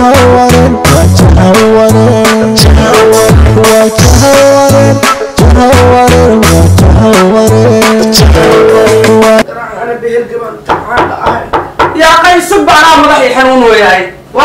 jahawareer waa jahawareer waa jahawareer jahawareer waa jahawareer أنا بهالقبل تعال يا قي سب على مضحي حنون وياي و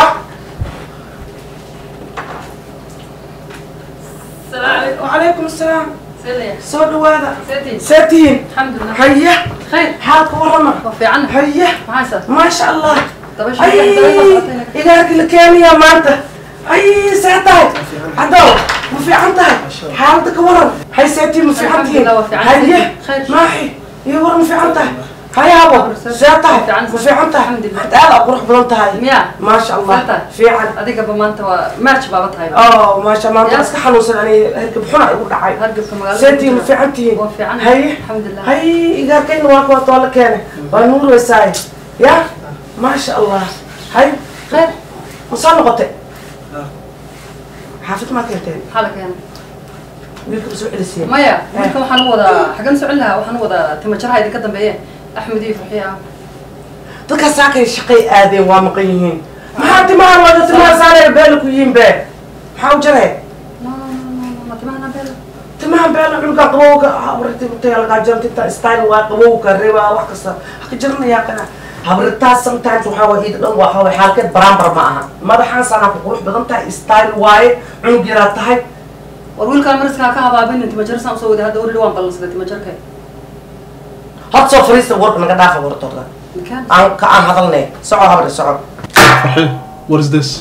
السلام عليكم وعليكم السلام سلية صوت هذا سيتي ساتين الحمد لله هيا خير حالك ورمى وفي عنك هيا معايسة ما شاء الله طب ايش اي إلهك اللي كان يا مانتا اي ساعتها عدو ما في عنتها حالتك ورم هاي ساتي ما في الحمد عنتي لله وفي عنتي. هيا خير. ماحي يا ورم في عنتها هاي ابو وفي ساعتها عنتي. ما في عنتها الحمد لله. تعال اروح بلنتها هاي ميا ما شاء الله ساعتها. في عن adiga ba maanta waa march baaba tahay اه ما شاء الله انت يا. اسك حنوصل يعني هركب حنا يقول دعاي hargabka magaalada سيتي ما في عنتي waa fiican هي alxamdulilah هي إيجار كين واقف طول كان ونور وساي يا ما شاء الله هاي khayr وصل نقطة حافظ ما كنتين maxaa la keenay ويلكم سوء السير maya wiilka waxaan u wadaa xagan socon lahaa waxaan u wadaa timajaraha idinka dambeeye axmed iyo farxiya dadka saakay shaqay aadeen waa maqan yihiin maxaa timahan wada timaha saaree beela ku yihiin bee maxaa u jaree ma timahana beel timaha beela cunuga qabowga habrtalagaa style waa qabowga ribaa wax kasta haka jaranayaa kana habritaas sometimes waxaa waa iida dhan waa waa xaalkeed baraambar ma aha madaxaan sanaa ku qurux badan tahay style waaye cunug yaraa tahay war wiilkaan mariskaa ka habaabinin timajara saan usoo waday hadda orili waan ballansaday timajarka hod soo fariista warka naga dhaafa wartooda ninkaan aan ka aan hadalnay soco habre soco Farxi, what is this?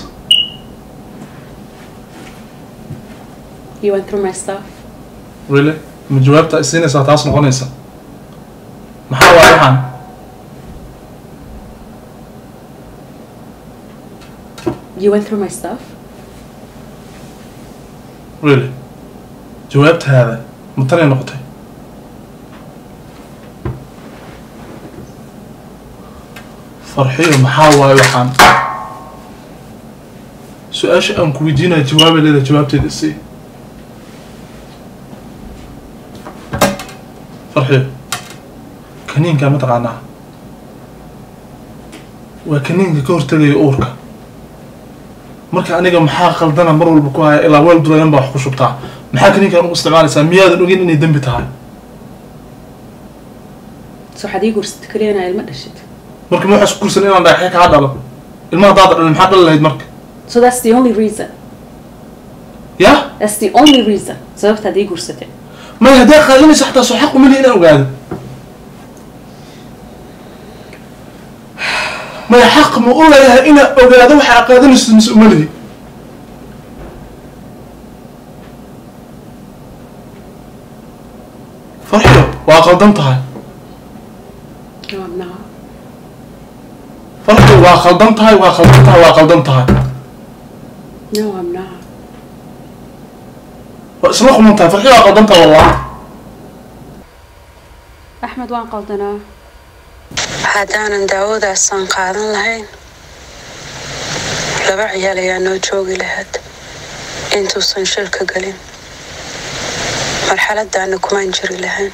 You went through my stuff. Really? Ma jawaabta ay siinaysaa taas noqonaysa? Maxaa waay waxaan? You went through my stuff. Really? Jawaabtaada ma tanay noqotay? Farxiyo maxaa waay waxaan? Su-aasha aan ku weydiinaya jawaabay leedahay jawaabteeda sii. farxiyo kaniinka ma taqaanaa waa kaniinka ka hortagaya uurka marka aniga maxaa qaldana mar walba ku haya ilaa weel dulayan baa wax ku shubtaa maxaa kaniinkan u isticmaalaysaa miyaadan ogin inay dembi tahay So waxaad ii guursatay kaliya inaa ilma dhashid. marka ma waxaa isku kursan inaan dhagaxyo kaa dhalo ilmaha haddaad dhalin maxaa dhali lahayd marka So that's the only reason. yah That's the only reason. Sababtaad ii guursatay. maya hadday qaadanaysa xataa soo xaq umali inaan ogaado maya xaq ma u leeyahay inaan ogaado waxaa qaadanaysa mise umalihi farxiyo waa qaldan tahay No, I'm not. farxiyo waa qaldan tahay waa qaldan tahay waa qaldan tahay No, I'm not. waa isla quman tahay farxiyo waa qaldan tahay wallah Axmed waan qaldanaa. haddaanan daawadaasaan qaadan lahayn laba ciyaal ayaa noo joogi lahayd intuusan shilka gelin marxaladaana kumaan jiri lahayn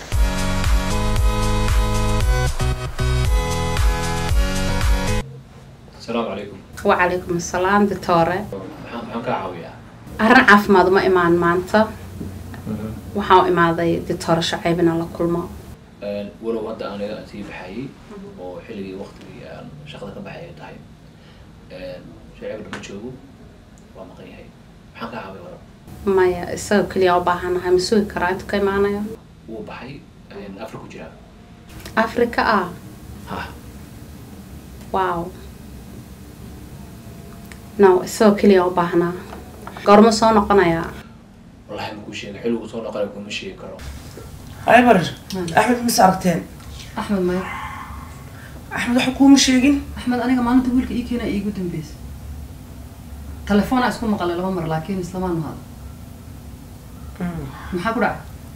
asalaamu calaykum Wacalaykum asalaam Victoria. maxaan maxaan kaa caawiyaa Arrin caafimaad uma imaan maanta. Waxaan u imaaday Victoria Shacayb inaan la kulmo. walow hadda aniga aan sii baxayay oo xilligii waqtigii aan shaqada ka baxay ay tahay shaceebna ma joogo waa maqan yahay maxaan kaa caawiya waran Maya isaga kaliya u baahanahay ma sugi karaa intuu ka imaanayo. wuu baxay afri ku jiraa Afrika ah. ha Wow. No, isagoo kaliya u baahnaa. Goorma soo noqonayaa? wallahi makuu sheega xilligu soo noqonay kuma sheegi karo هاي بر أحمد مس أرتين axmed maya أحمد حكومة شيء axmed aniga maalinta wiilka ii keena iigu dambeysay telefoona isku maqalay laba mar laakiin islamaan mahad maxaa ku dhacay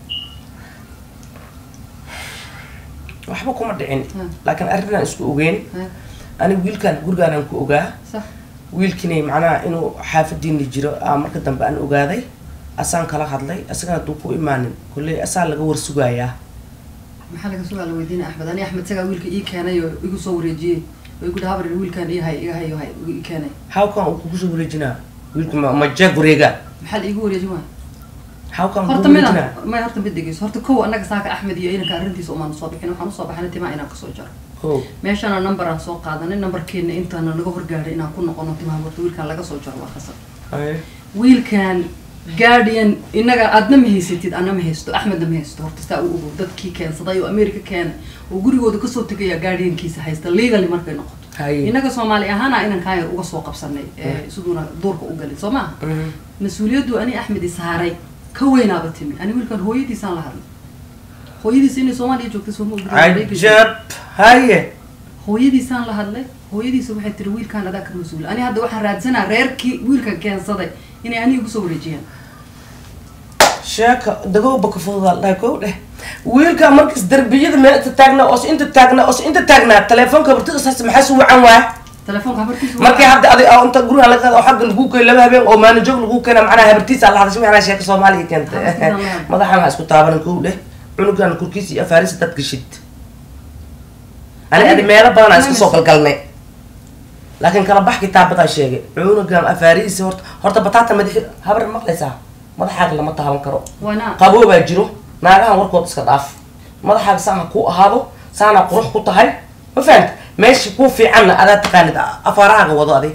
waxba kuma dhicin Hmm. laakiin arrinaan isku ogeyn Haya, aniga wiilkaan gurigaanaan ku ogaa sax wiilkiinay macnaha inuu xaafadiina jiro aa marka dambe aan ogaaday asaan kala hadlay asagana hadduu ku imaanin kolley asaa laga war sugayaa maxaa laga sugaa la weydiinaya axmed ani axmed isagaa wiilka ii keenay oo igu soo wareejiyey way ku dhaha habar wiilkaan ii hay iga hay hay ii keenay hawkan uu kugu soo wareejinaa wiilka ma ma jeeg wareega maxaa la iigu wareejin waaya hawkan horta kugu mida wareejinaa may horta mid dhegeyso horta kow annaga saaka axmed iyo inanka arrintiisa umaan soo bixin waxaan usoo baxnay timaa inaan kasoo jaro kow meeshana number aan soo qaadanay numberkeena intaana naga horgaadhay inaan ku noqono timaha horta wiilkaan laga soo jaro waa khasab Haye. wiilkan guardian inaga aadna ma haysatid ana ma haysto axmedna ma haysto horta saa u ogow dadkii keensaday oo america keenay oo gurigooda kasoo tegaya guardiankiisa haysta legally markay noqoto Haye. inaga soomaali ahaana inan kaayar uga soo qabsanay ee siduuna duurka u galin soo maaha Mhm. mas-uuliyaddu ani axmed isaaray ka weynaaba timi ani wiilkan hooyadiisaan la hadlay hooyadiisa inay soomaaliya joogtay sooma ogid cajab haye hooyadiisaan la hadlay hooyadiisa waxay tiri wiilkaan adaa ka mas-uula ani hadda waxaan raadsanaa reerkii wiilkan keensaday inay aniga igu soo wareejiyaan sheeka dagowba ka fududaa dhahay kow dheh wiilka markas darbiyada meel inta taagnaa oos inta taagnaa oos inta taagnaa telefoonka bartidasaas maxaa su wacan waaya telefoonka habartiisa markii hadda adig oo inta guriga laga qaado oo xagga lagu keenay laba habeen oo maalin joog lagu keena macnaha habartiisa la hadashay macnaha sheeka soomaaliya keentay Habartiisa la hadashay. madaxan ha isku taabanan kow dheh cunugan korkiisa iyo afaarisa dad gashid ani adi meelo badan aan iska soo galgalnay laakiin kala bax kitaabadaa sheegay cunugan afaarihiisa horta horta bataata madaxi habar maqlaysaa madaxaaga lama taaban karo waana qaboobaa jiro naagahan warkood iska dhaaf madaxaaga saan ha ku ahaado saana qurux ku tahay ma fahanta meesha ku fiicanna adaa taqaanid afaarahaaga wado adig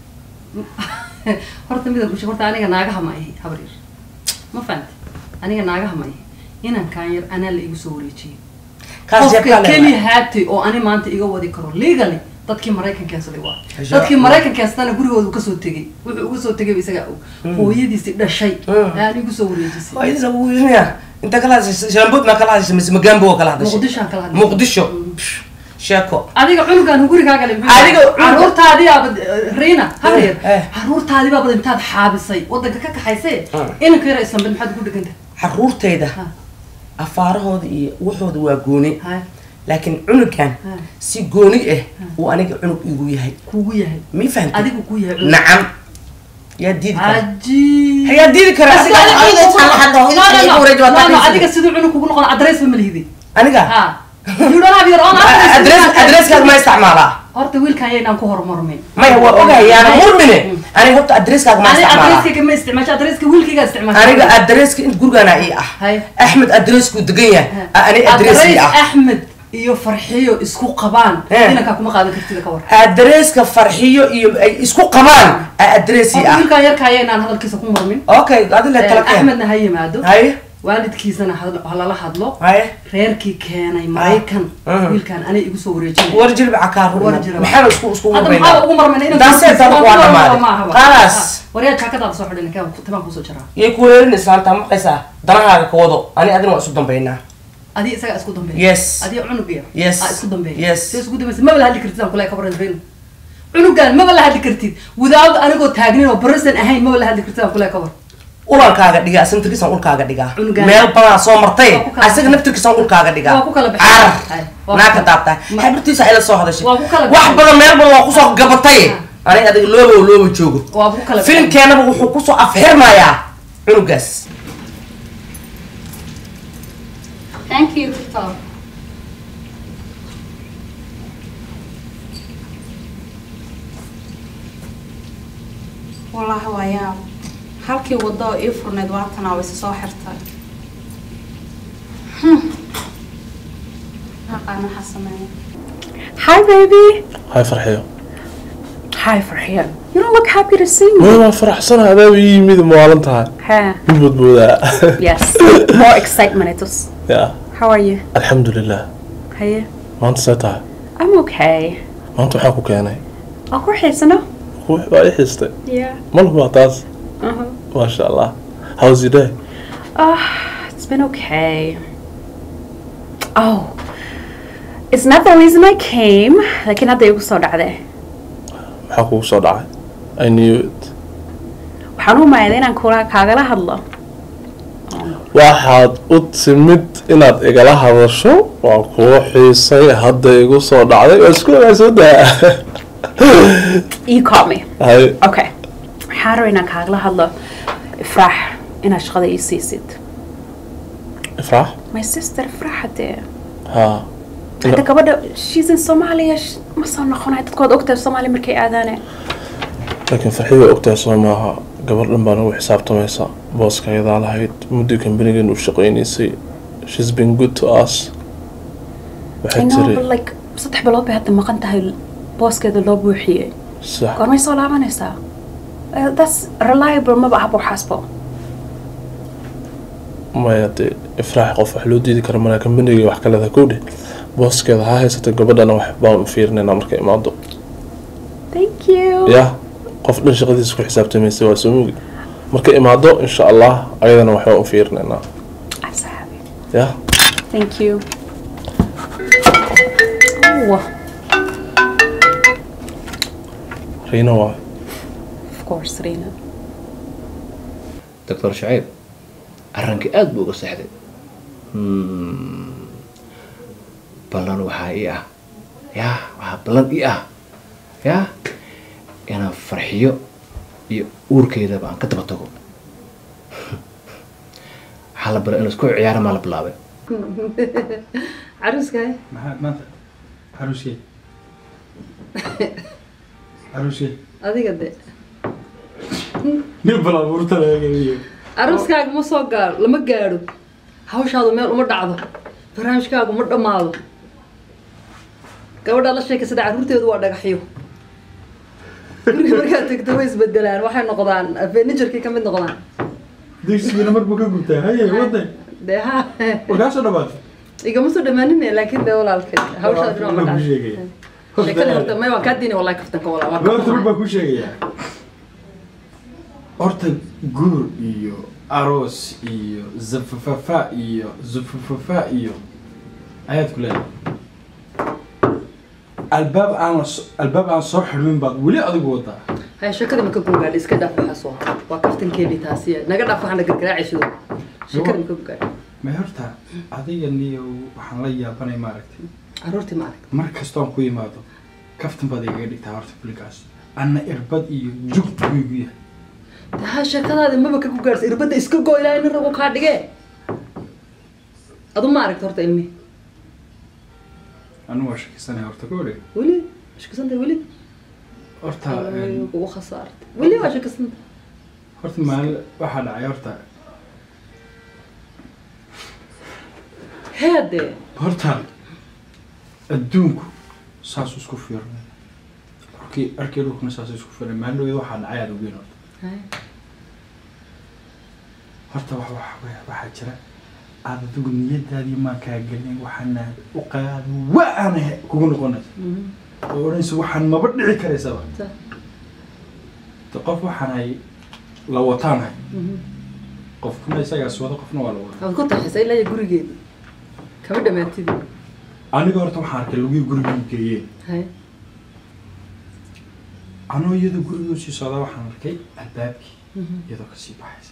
horta midab ushe horta aniga naagaha ma ihi habar yar ma fahante aniga naagaha ma ihi inankaan yar anaa la igu soo wareejiyay kaas qofka jeebkaa keli leedahay haatay oo ani maanta iga wadi karo legally dadkii maraykan keensaday waa Insha dadkii Allah. maraykan keensatana gurigooda kasoo tegay wuxuu uga soo tegay isagaa og hooyadiisi dhashay Mm. aan igu soo wareejisay hooyadiisa wuu yirinayaa inta kala hadashay shalambood maa kala hadashay mise magaambo waa kala hadashay muqdishoan kala hadlay muqdisho sheeko adiga cunugan gurigaaga le Adiga cunuga- caruurtaadii aabad riina habeer eh. caruurtaadii baabad intaad xaabisay wadanka ka kaxaysee Mm. inanka yara islambeed maxaad ugu dheganta caruurtayda Ha. afaarahooda iyo waxooda waa gooni hay laakiin cunugan Ha. si gooni ah uu aniga cunug igu yahay kugu yahay mi fahantay adigu ku yahay cunug. nacam yaa diidi kara cajiib yaa diidi kara Adiga- asiga adiga intaan la hadlo No, no, no. igu wareeji waa No, no, taxriis. adiga siduu cunug kugu noqon adres ba ma lihidi aniga ha you don't have your own address. adres adreskaas ma isticmaalaa horta wiilkan yaynaan ku horumarmayn maya waa ogahay yaana murmine aniga horta adreskaaga ma ani isticmaalaa adreskayga ma isticmaasho adreska wiilkayga isticmaasho aniga adreska in gurigana ii ah Hay. axmed adresku degan yahay ani adres ii adres ah axmed iyo farxiyo isku qabaan Eh. inankaa kuma qaadan kartida ka war adreska farxiyo iyo ay isku qabaan adres ii horta ah wiilkan yarkaa yaynaan hadalkiisa ku murmin okay adi le tala keen axmedna ha yimaado haye waalidkiisana ha- ha lala hadlo haye reerkii keenay maraykan Mhm. wiilkan anay igu soo wareejinay war jilba cakaar War jilba. maxaa isku isku hadda maxaa ugu marmayna inaan daasee tan waa dhamaaday khalaas waryaa jaakadaada soo xidhin kaan timaan kusoo jaraa yay ku weerin islaanta maqaysaa danahaaga ka wado ani adina waa isu dambaynaa adiga isagaa isku dambeeya yes adiga cunug yar Yes. aa isku dambeeya Yes. see isku dambaysa maba la hadli kartid aan kule ka baran reyn cunugan maba la hadli kartid without anigoo taagnin oo barasan ahayn maba la hadli kartid aan kule ka bar ulankaaga dhigaa asaga naftirkiisaan ulkaaga dhigaa Cunugaan. meel badan soo martay Waa ku kala asaga naftirkiisaan ulkaaga dhigaa Waa ku kala baxay. carar Hay. Waa ku naaka kala- taabtahay Ma- xabirtiisa ayla soo hadashay Waa ku kala wax baxay. badan meel badan waa kusoo gabatay ani adiga looba oo looba joogo waa ku kala filimkeenaba wuxuu kusoo afxirmayaa cunugaas Thank you, Victor. wallaahi waa yaab halkii waddo oo ii furneyd waatanaa way soo xirtay Hmm. Aqaan waxaa sameeya Hi, baby. hay farxiyo Hi, Farhiya. You don't look happy to see me. maya waan faraxsanahay adaaba ii yimid maalan tahay Huh. mid badboodaa Yes. More excitement. It was. ya How are you? alxamdulilah Hiya. maanta see tahay I'm okay. maanta waxaa ku keenay Oh, we're here, no? ruux baa i xiistay Yeah. malku waa taas Uh-huh. maasha allah how's your day Uh, it's been okay. Oh. It's not the reason I came. Like, not the so dhacday. maxaa kugu soo dhacay i knew it waxaan u mahayday inaan kula kaagala hadlo waxaad u timid inaad igala hadasho waan kuu xiisay hadda igu soo dhacday waa isku wanaagsan daa you call me hay okay waxaan rabaa inaan kaagala hadlo ifraax inaad shaqada ii siisid ifraax my sister ifraax hadee ha hadda gabadha she's in Somalia sh- ma soo noqonay dadkood ogtahay Soomaali markay aadaane laakiin farxii way ogtahay soo maaha gabar dhan baa nagu xisaabtamaysa booska ayadaa lahayd muddii kambanigan u shaqaynaysay shes been good to us I waxay know tiri but like saddex bilood bay hadda maqan tahay booskeeda loo buuxiyey sax goormay soo laabanaysaa Uh, that's reliable maba ahba waxaasbo maya dee ifraax qof wax loo diidi kara malaa kambanigii wax ka leedahay kowdhe booskeeda ha haysatay gabadhana wax baan fiirinaynaa markay imaado thank you ya qof dhan shaqadiisa ku xisaabtamaysa waa soo mugi markay imaado insha allah ayadana wax baan u fiirinaynaa I'm so happy ya thank you oh riina waa of course Rina doctor shacayb arrinkii aada buu uga seexday Hmm. ballan waxaa ii ah yaa waxaa ballan ii ah yaa inaan farxiyo iyo uurkeydaba aan ka daba tago waxaa la bara in laisku ciyaara maa la bilaabay caruuskaay maxaa maanta caruuskee caruuskee adiga de nin balaabuurta laga geliyo caruuskaaga ma soo gaaro lama gaadho hawshaadu meel uma dhacdo barnaamijkaagu ma dhammaado gabadhaa la sheekaysada carruurteedu waa dhagaxyo guriga markaad tegto way isbedelaan waxay noqdaan furniturkii ka mid noqdaan dugsigana mar buu ka gubtaa haye waday dee ha warkaasoo dhawaatay igama soo dhamaanin laakiin dee walaalkay hawshaadu dhinac ma Waa kuu dhacdo sheegaya sheekada horta may waan kaa diinay wallahi kaftanka walaa waan ka goorta mar xumahay. baa kuu sheegayaa horta guur iyo aroos iyo zafafafa iyo zufafafa iyo ayaad ku leedahay albaab aan la so- albaab aan soo xidhmin baad weli adigu wadaa haya sheekada ma ka gungaadha iska dhaaf waxaa soo waa kaftankeedii taasi naga dhaaf waxaana gargaraacaysido sheekada ma ka gungaadha may horta adiga niyo waxaan la yaabanay maaragtay carruurtii ma arag mar kastoon ku imaado kaftan baad igaga dhigtaa horta filikaas anna irbad iyo jugtu buu igu yahay ها sheekadaadi maba ka ku gaarsa irbadda iska goo ilaahay nin ragu kaa dhige adu ma aragta horta ilmi anu waa shakisanaya horta ka odhe weli shakisanta weli horta kugu khasaartay weli waa shakisanta horta maalin waxaa dhacay horta heede horta adduunku saas isku fiirnay arkii arkii dhulkuna saas isku fiirnay maalin dhaweed waxaa dhacay aad ogeyn horta horta wax wax wax- waxaa jira aad adigu niyadaadii maa kaa gelin waxaana u qaadi wa aana he- kugu noqonaysa oo odhanaysa waxaan maba dhici karaysaba de qof waxaan hay la wataanahay qofkuna isagaas wada qofna waa la wada waad ku taxisa ilaa iyo gurigeeda kama dhamaatidi aniga horta waxaan arkay lagii gurigii geeyeen hay anoo iyadoo gurigii usii socdaa waxaan arkay albaabkii iyadoo kasii baxaysa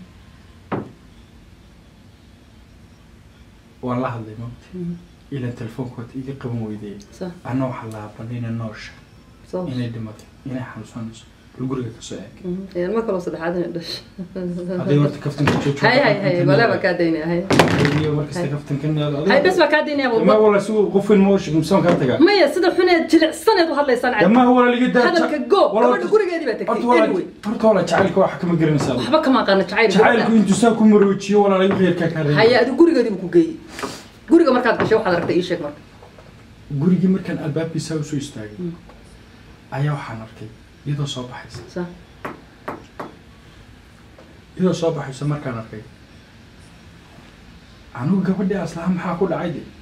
waan la hadlay mawti ilan telefoonkood iga qaban weydee sa anna waxaa la habanay inay noosha soo inay dhimatay inay xanuunsanayso bal guriga kasoo eeg ilmo kaloo saddexaad inay dhasho aday horta kaftanka joojo hay hay hay wala baa kaa daynaya hay iyo markasta kaftanka hay bes baa kaa daynaya ma walba wala si qofin mooshi msaan kaa tagaa maya sida xuneed jilicsaneed u hadlaysaan cad dama wala liga daa hadalka go gabadha gurigeedii baa horta tagtay wala anyway horta wala jacaylka waxa kama garanaysaa waxba kama aqaana jacayl jacaylku intuu saa ku maroojiyo wala laga qeyrkaa kaa reebay haya adi gurigeedii buu ku geeyey guriga markaad gashay waxaad aragtay ii sheeg marka gurigii markaan albaabkiisa usoo istaagay ayaa waxaan arkay iyadoo soo baxaysa sa iyadoo soo baxaysa markaan arkay anigu gabadhii aslaha maxaa ku dhacay de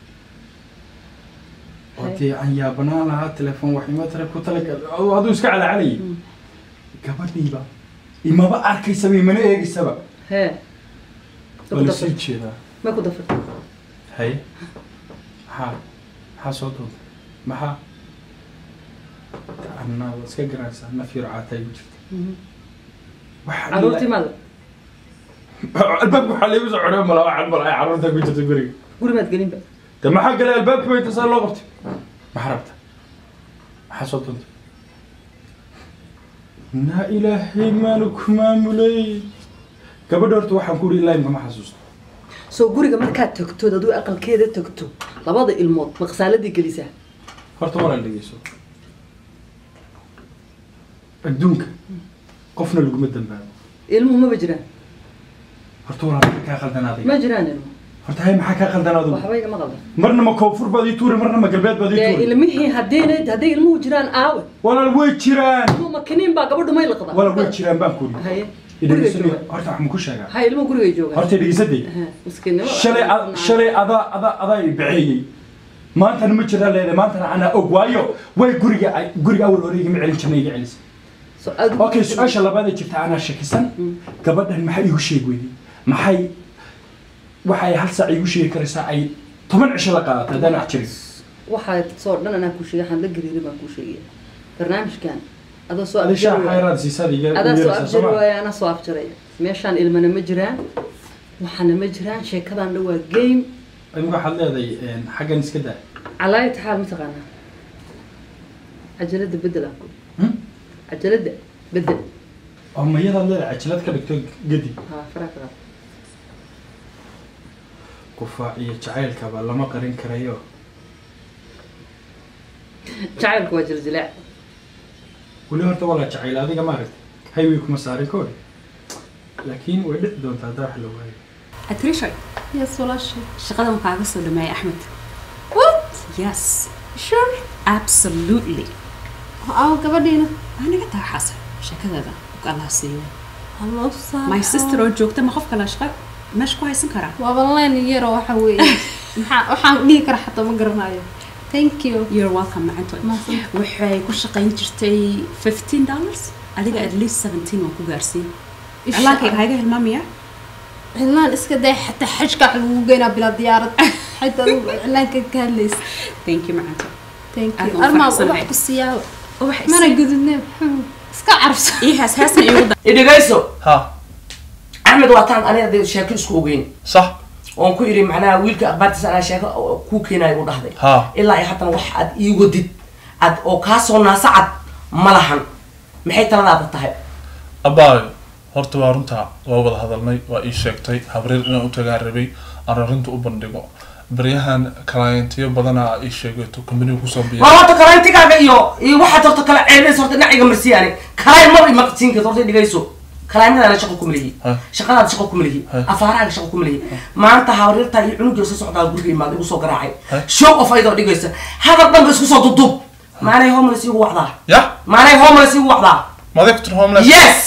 oo dee aan yaabanaan lahaa telefoon wax ima tale ku talagal aduu iska calaacalayay gabadhiiba imaba arkaysaba imana eegaysaba hee ma waa ku lasii dafirtay jeedaa ma ku dafirtay haye maxaa maxaa soo duuntay maxaa anna waa iska garanaysaa naf yar caatay ku jirta Waxaa carruurtii maada albaabka waxaa laygu soo codhay malaa waxaan malaa carruurta ku jirta guriga guri maad gelinba de maxaa galay albaabka bay tasaa loo qabtay maxaa rabta maxaa soo duntay naa ilaahay maanu ku maamulay gabadha horta waxaan ku uri ilaa imka ma xasuusto soo guriga markaad tagtood aduu aqalkeeda tagto labada ilmood ma khasaaladii gelisaa horta walaal dhegeyso adduunka qofna laguma dambaabo ilmuhu maba jiraan horta walaal maxaa kaa qaldan adiga ma jiraan ilmo horta hay maxaa kaa qaldan adigu waxba igama qaldan marna ma koonfur baad ii tuuri marna ma galbeed baad ii dee tuuri ilmihii haddayna hadday ilmuhu jiraan aawe walaal way jiraan ilmuhu makiniin baa gabadhu may laqda walaal way jiraan baan kuri haye guriga idhegeysanaya jooga horta wax ma ku sheegaa haye ilmuhu gurigay joogaan horta dhegeysadey Aha, miskiinnimo shalay a- shalay adaa adaa adaa i baceeyey maantana ma jiraan leedahay maantana anaa og waayo way guriga ay- guriga awal hore igama celin jirna iga celisay So, adigu- okay su-aasha labaad ee jirta anaa shakisan gabadhan maxay igu sheeg weyday maxay waxay hal saac igu sheegi karaysaa ay toban cisho la qaadato haddaan wax jirin waxaa soo dhan anaa kuu sheegay waxaan la gariirin baan kuu sheegaya barnaamijkan adoo soo adi shaa abjari waaya xayraad siisaad iga adaa soo yeeraysaa abjari soo ma waaya anaa soo abjaray meeshaan ilmana ma jiraan waxaana ma jiraan sheekadan dhan waa game adigu waxaad leedahay xaggan iska daa calaayat xaal mataqaanaa cajalada bedel aan ku Hmm? cajalada bedel oo mayadaad leedahay cajalad ka dhigto gedi haa faraa ka qaad kufaac iyo jacaylkaba lama qarin karayo jacaylku waa jiljilaac weli horta walaa jacayl adiga maaragtay highway kuma saarin ka hor laakiin way dhici doontaa haddaa wax la waayo Atrisha, yes walaashay shaqada ma kaaga soo dhameeyay Axmed? what Yes, sure absolutely. aa gabadhiina Aniga taa xasan sheekadeeda u Allah siiyo. hallo saa My sister oo joogta ma qof kale shaqo meesh ku haysan karaa? waaba leen yaro waxa weeye maxaa waxaan dhihi karaa xataa ma garanayo thank you You're welcome macantood. Mahadsan. Waxay ku shaqayn jirtay 15 dollars. Adiga at least 17 waan ku gaarsiin. Insha Ilaankayga Allah. hayga hilmaamaya. cilaan iska day xataa xajka wax lagu geynaa bilaa diyaarad xataa cilaanka ka hadlaysa Thank you macantood. thank Aad you waan armaa faraxsanahay. wax ku siiyaa Wax mana gudubne iska carfso Ii haas haasna iigu da. idhegayso ha axmed waa taan aniga dee sheeko isku ogeyn sax oon ku idhi macnaha wiilka akhbaartiisa anaa sheeko kuu keenayo u dhahday ha ilaa iyo haddana wax aad ii wadid ad oo kaa soo naasa cad ma lahan maxay taladaada tahay abaayo horta waa runtaa waa wada hadalnay waa ii sheegtay habreer inaan u tagaa rabay aan arrinta u bandhigo baryahan clientiyo badanaa ii sheegato companiga kusoo biya war horta kalayntigaaga iyo iyo waxaad horta kala ceebaysa horta dhinaciga marsiyaani kalayn maba imaqsiin karta horta dhigayso kalaymadaana shaqo kuma lihi Ha. shaqadaada shaqo kuma lihi Ha. afaarahaaga shaqo kuma lihi maanta hawryartaa iyo cunugii soo socdaa guriga imaada igu soo garaacay Ha. show of ayadoo dhigaysa hadal dhanba isku soo dudub maanay homeless igu wacdaa ya maanay homeless igu wacdaa maday ku tiri homeless yes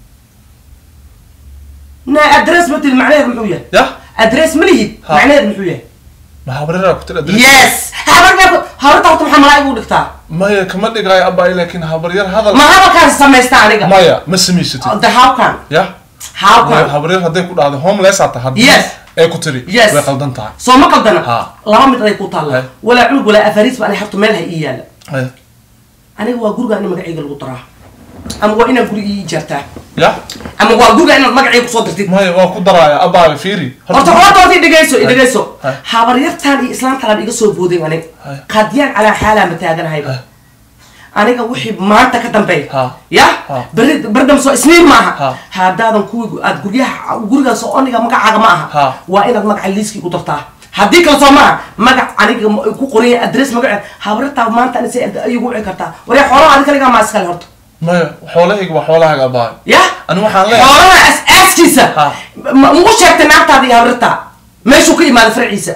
na address ma tiri macnaheedu muxuu yahay ya address ma lihid Ha. macnaheedu muxuu yahay ma habreeraa ku tiri adres yes habarta habarta horta maxaa malaa igu dhigtaa maya kama dhigaayo abaayo laakiin habaryar hadal ma hadalkaan samaysta aniga maya ma samaysatid the how can ya how Maya, can habreer hadday ku dhahdo homeless aa tahay haddii Yes. ay ku tiri Yes. way qaldan tahay soo ma qaldana Ha. laba mid aday ku taalla Hai. walaa cunug walaa afariis ba ani habto meel ha ii yaala Haya. aniga waa guriga in magacayga lagu daraa ama waa inaad guriga ii ijaartaa ya ama waa guriga inaad magacayga kusoo dirtid maya waa ku daraaya abaayo fiiri horta horta horta dhegayso dhegayso Hai. habaryartaan iyo islaantaan iga soo boodeen aniga Hai. qaadiyaan calaa xaalaa ma taaganahayba Hai. aniga wixii maanta ka dambeey Ha. ya Ha. beri berdam soo isniin maaha Ha. haddaadan kuwii aad guryaha gurigaas oo aniga magacaaga ma aha Ha. waa inaad magaca liiskii ku dartaa haddii kale soo maaha magac aniga ma- ku qoran adress magaceed habaryartaa maanta ani say ayagu wici kartaa waree xoolaha adi kaligaa maa iskale horta maya xoolahayga waa xoolahaaga abaayo ya ani waxaan leeyahay xoolaha as-aaskiisa Ha. ma ugu sheegtay naagtaada iyo habaryartaa meeshuu ka imaaday farciisa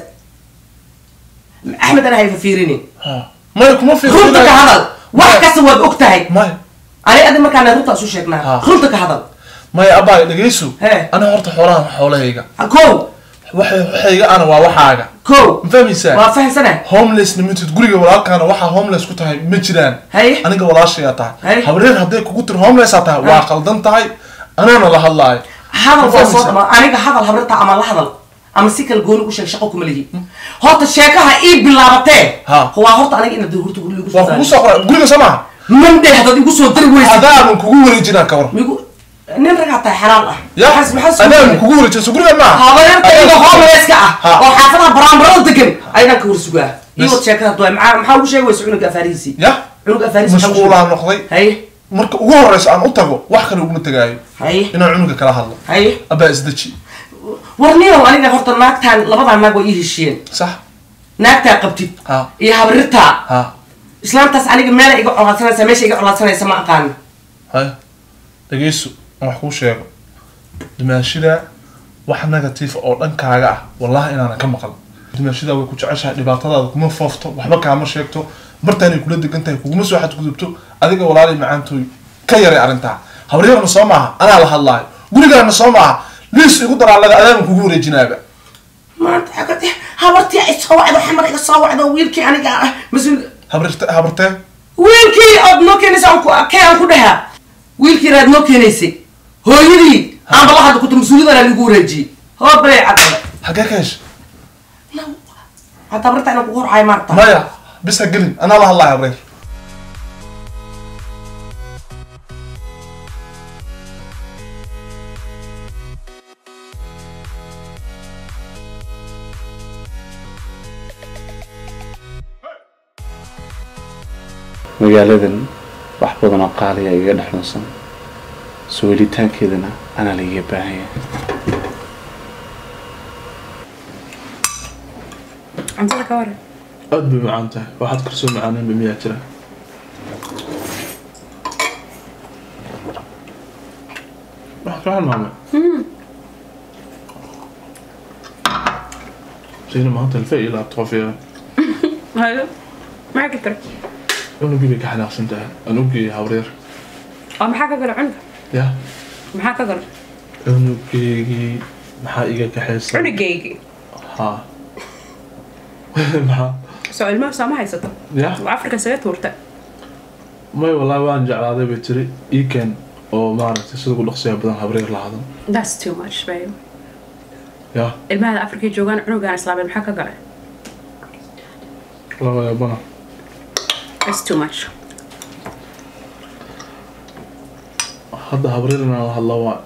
axmed ana hayfa fiirinin Ha. maya kuma runta ka hadal wax Maya. kasta waad og tahay maya ani adi markaana runta isu sheegnaa Ha. runta ka hadal maya abaayo dhegayso He. ani horta xoolahan waa xoolahayga ko waxay waxayga ana waa waxaaga ko ma fahmaysaa waa fahamsana homeless nimitid guriga walaalkaana waxaa homeless ku tahay ma jiraan Haye. aniga walaashayaa tahay Haye. habreer hadday kugu tiri homeless aa tahay waa qaldan tahay anaana la hadlaayo hadal Ma waa soo fahmaysaa? dhama aniga hadal habrata ama la hadal ama si kala gooni u sheeg shaqo kuma lihi horta sheekaha ii bilaabatee Ha. waa horta aniga inaad horta guriga igu waa soo kugu daari soo qoray guriga soo maha mandhe haddaad igu soo dari weysid adaaban kugu wareejinaa ka war migu nin ragaa tahay xalaal ah ya Maxaas- maxaas adaaban sugan? kugu wareejinayso guriga maaha habaryarta iga homelesska ah Ha. oo xaafadaha baraanbarada degan ayadaan ka warsugaa Bas. iyo sheekada duwa maxaa maxaa ugu sheegi weysa cunuga afaarihiisii ya cunuga afaarihiisi maxaa ugu mashquulaa sheegi- noqday haye marka ugu horeysa aan u tago wax kale uguma tagaayo haye inaan cunuga kala hadlo haye abaa isdeji war ninow aniga horta naagtaan labadaa naag waa ii heshiyeen sax naagtaa qabtid ha iyo habrirtaa ha islaantaas aniga meela iga colaadsanaysa meesha iga colaadsanaysa ma aqaano haya dhegeyso aan wax kuu sheego dumaashida wax negative oo dhankaaga ah wallahi inaanan ka maqal dumaashida way ku jeceshahay dhibaatadaada kuma foofto waxba kaama sheegto martaanay kula degan tahay kuguma soo xadgudubto adiga walaalay macaantooy ka yaray arrintaa habaryarna soo maaha anaa la hadlaayo gurigaana soo maaha liis igu daraalaga adaagan kugu wareejinaaba maanta xagad habartii ay soo wacdo xamar iga soo wacdo wiilkii aniga ah mas-uul habrirte habartee wiilkii ood noo keenaysa aan ku kee aan ku dhahaa wiilkii raad noo keenaysay hooyadii aanba la hadla kuta mas-uuliyadana lagu wareejiyey hoo balay cadda xagee ka hesha hadda habarta inaan kugu horcayo maarta maya bis ha gelin anaa la hadlaayo habreer magaaladan wax badan oo qaaliya iga dhexlunsan soo welitaankeedana anaa laiga baahan yahay cuntada ka waran aad bay macaan tahay waxaad karsoo macaaneenba miyaa jira waxaad ka halmaamay sayna maanta alfa iyo laabtoof ya hayo maxaa ka tara unugii bay ka xanaaqsan tahay anugii hawreer oo maxaa ka gala cunuga ya maxaa ka gala cunugeygii maxaa iga kaxaysan cunugaygi ha maxaa soo ilmaha sooma haysato ya waa afrika saga tuurta may wallaahi waan jeclaaday bay tiri iiken oo maaragtay sida ugu dhaqsiya badan habreer la hadan that's too much babe ya ilmahada afrika joogaan cunugaan islaameed maxaa ka gala laba yaabana that's too much hadda habreer inaan la hadla waa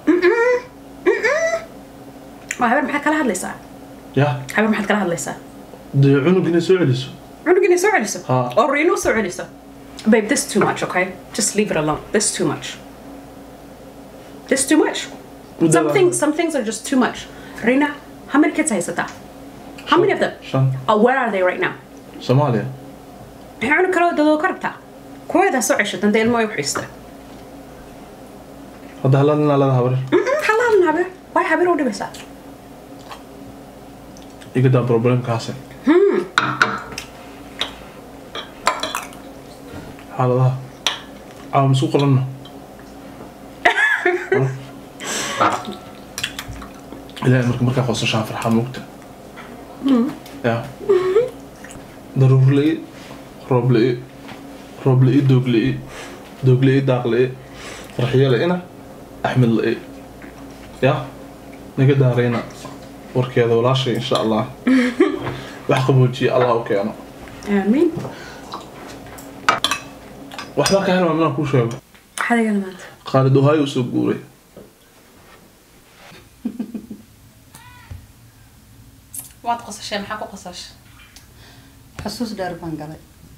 waa habar maxaad kala hadlaysaa ya habar maxaad kala hadlaysaa dee cunug inay soo celiso cunug inay soo celiso Ha. oo riino soo celiso babe this too much okay just leave it alone this too much this too much some things some things are just too much Rina how many kids haysataa how many of them shan oh, where are they right now soomaaliya maxay cunug kale oo dadoo ka rabtaa kuweedaa soo ceshatan dee ilmo ay uxiista hadda haladinaa lada habreer halaalan habeer way habeer u dhibaysaa igadaa problemkaasi xaaladaha caawa misku qolanno ilaahay marka markaa qosashaan farxaa moogta ya daruur la-i roob la-i roob la-i doog la-i doog la-i daaq la-i farxiyo la-ina axmed la-i ya naga daarayna warkeeda walaashay insha allah wax qaboojiye allah u keeno aamiin waxbaa ka helmaa minaan kuu sheego maxaad igala maanta khaalid ohaayo usoo guuray waad qosashee maxaa ku qosasha xusuus dheer baan galay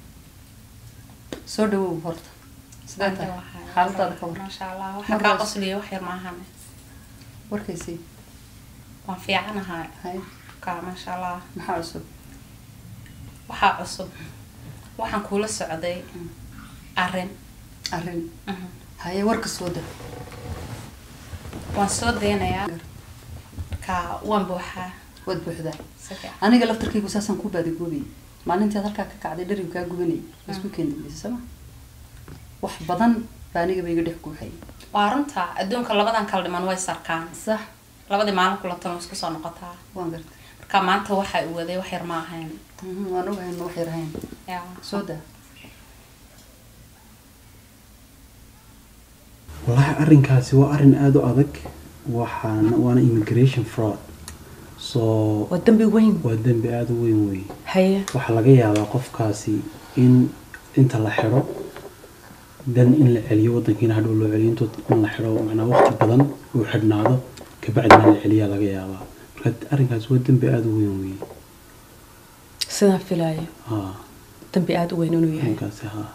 soo dhawow horta sidee tahay xaaladaada ka war maasha allah waxaa kaa qosliya wax yar maahane warkaysii waan fiicanahay hay kaa maasha allah maxaa cusub waxaa cusub waxaan kuula socday arrin arrin Mhm. haye warka soo da waan soo daynayaa ka waan buuxaa waad buuxdaa si fiican aniga laftarkaygu saasaan ku baadagoobay maalintii aad halkaa ka kacday dharigu kaa gubanayay isku keen dambaysa sama wax badan baa anigaba iga dhex guuxay waa runta adduunka labadan kala dhiman way sarkaan sax labadii maalin kulatan way isku soo noqotaa waan gartay marka maanta waxa uu waday wax yar ma ahayn Mhm, waan ogahay ma wax yar ahayn yaa soo daa wallaahi arrinkaasi waa arrin aada u adag waxaana waana immigration fraud so waa dambi weyn waa dembi aada u weyn wey haye waxaa laga yaabaa qofkaasi in inta la xidho dan in la celiyo wadankiina hadhow loo celiyo intood in la xidho macnaa waqti badan uu xidhnaado kabacdina la celiyaa laga yaabaa marka arrinkaasi waa dembi aada u weyn wey sidaan filaayo ha dambi aada u weyn inuu yahay arrinkaasi ha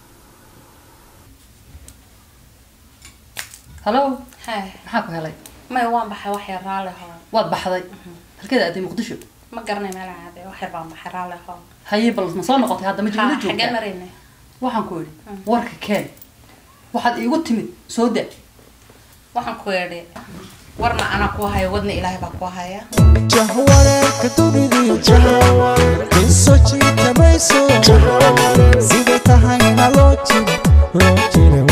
hallo hay maxaa ku helay may waan baxay wax yar raalli hore waad baxday halkeeda aaday muqdisho ma garanay meel caade wax yar baan baxay raalli ahoo haye bal ma soo noqotay hadda ma jigala Ha, xaggeen joogtaa maraynay waxaan ku idhi warka keen waxaad iigu timid soo da waxaan ku yeedhay warna anaa ku haya wadna ilaahay baa ku haya jahwareerka dunidii qiso jiitamayso siday tahayna loo jiro loo jiro